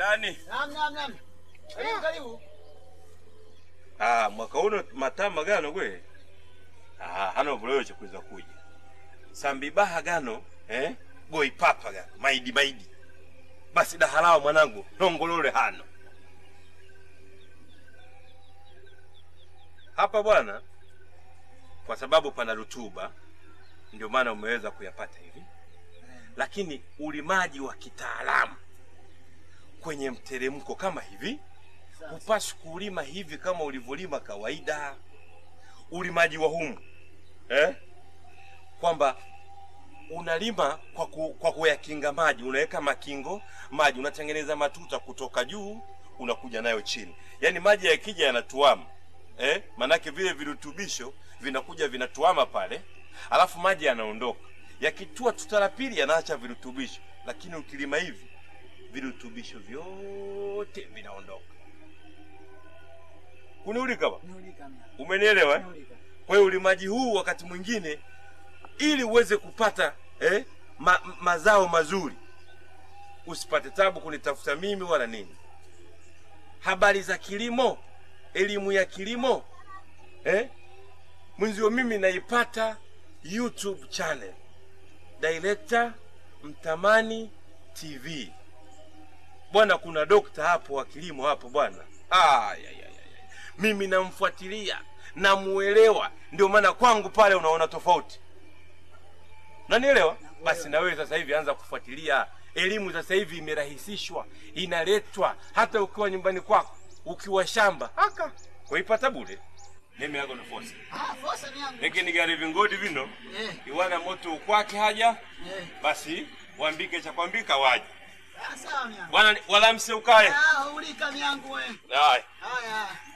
ndani. Naam, naam, naam. Karibu, karibu. Ah, mwaka uno matama gano gwe. Ah, hano buloyo chikuza kuja. Sambibaha gano, eh? Goi papa gano, maidi maidi. Basi dahalao mwanangu, nongolole hano. Hapa bwana, kwa sababu pana rutuba, ndio maana umeweza kuyapata hivi. Lakini ulimaji wa kitaalamu kwenye mteremko kama hivi hupaswi kulima hivi kama ulivyolima kawaida. Ulimaji wa humu eh? kwamba unalima kwa, ku, kwa kuyakinga maji, unaweka makingo maji, unatengeneza matuta kutoka juu unakuja nayo chini, yaani maji yakija yanatuama eh? Manake vile virutubisho vinakuja vinatuama pale, alafu maji yanaondoka, yakitua tuta la pili yanaacha virutubisho, lakini ukilima hivi virutubisho vyote vinaondoka. Kuniulika ba? Niulika mna. Umenielewa? eh? Niulika. Kwa hiyo ulimaji huu wakati mwingine ili uweze kupata eh, ma, mazao mazuri, usipate tabu kunitafuta mimi wala nini. Habari za kilimo, elimu ya kilimo eh, mwenzio mimi naipata YouTube channel Director Mtamani TV. Bwana, kuna dokta hapo wa kilimo hapo bwana. Ah, ya, ya, ya, ya. Mimi namfuatilia namuelewa, ndio maana kwangu pale unaona tofauti. Nanielewa? Basi na wewe sasa hivi anza kufuatilia elimu. Sasa hivi imerahisishwa, inaletwa hata ukiwa nyumbani kwako, ukiwa shamba haka kuipata bure. Mimi yako na force Ah, fosa ni yangu. lakini gari vingodi vino Eh, iwana moto ukwake haja eh. basi wambike cha kwambika waje Ah, sawa myangu. bwana, wala mseukae. Ah, ulika myangu we. Haya. Haya.